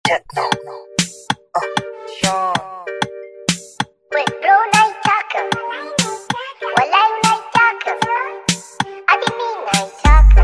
techno. Uh, Sean. Wait, bro, naitaka. Walai naitaka. Hadi mi naitaka.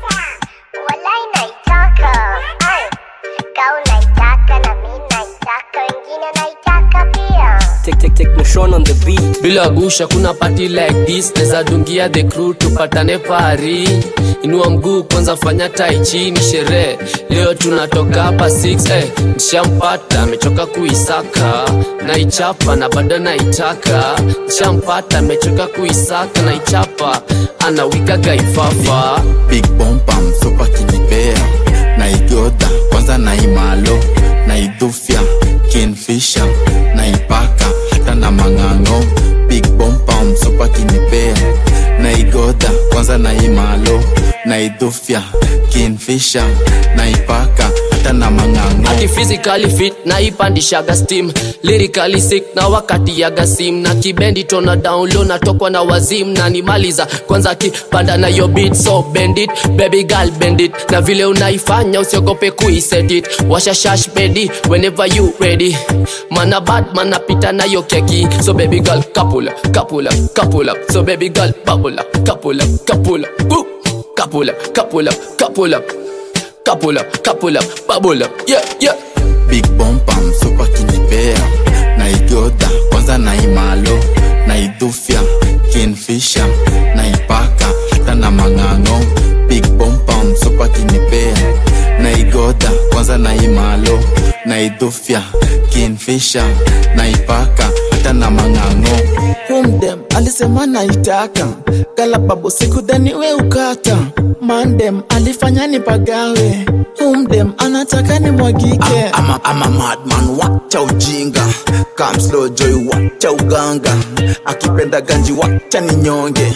Walai naitaka. Ay, kau naitaka na mi naitaka. Wengine naitaka pia. Take, take, take Sean on the beat. bila gusha kuna party like this neza dungia the crew tupatane pari inua mguu kwanza fanya tai chini sherehe leo tunatoka hapa 6 eh, nishampata amechoka kuisaka naichapa na bado naitaka nishampata amechoka kuisaka naichapa anawika gaifafa big bomba msopa kinipea naigodha kwanza naimalo naidhufya kinfisha naipaka hata na mang'ang'o big bomba msopa kinipea naigodha kwanza naimalo naidhufya kinfisha naipaka hata na mang'ang'o ati physically fit na ipandishaga steam lyrically sick na wakati yaga sim na kibendi tona down low natokwa na wazim na nimaliza kwanza kipanda na yo beat so bend it baby girl bend it na vile unaifanya usiogope kuiset it washa shash bedi whenever you ready mana bad mana pita na yo keki so baby girl kapula kapula kapula so baby girl bubble up kapula kapula Woo! kapula kapula kapula kapula kapula bubble up yeah yeah big bomba msupa kinipea naigodha kwanza naimalo naidhufya kinfisha naipaka hata na mang'ang'o big bomba msupa kinipea naigodha kwanza naimalo naidhufya kinfisha naipaka hata na mang'ang'o humdem alisema naitaka galababu sikudhani we ukata mandem alifanya nipagawe humdem anataka nimwagike ama, ama madman wacha ujinga kamslo joy wacha uganga akipenda ganji wacha ninyonge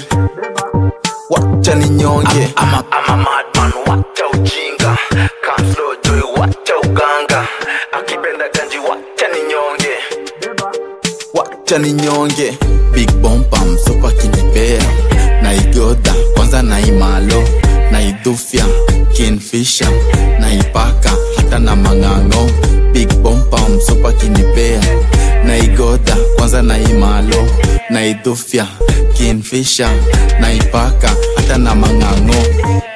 wacha ninyonge ama, ama madman wacha ujinga kamslo joy wacha uganga akipenda ganji wacha ninyonge wacha ninyonge big bomba msopa kinipea naigodha kwanza naimalo naidhufya kinfisha naipaka hata na mang'ang'o big bomba msopa kinipea naigodha kwanza naimalo naidhufya kinfisha naipaka hata na mang'ang'o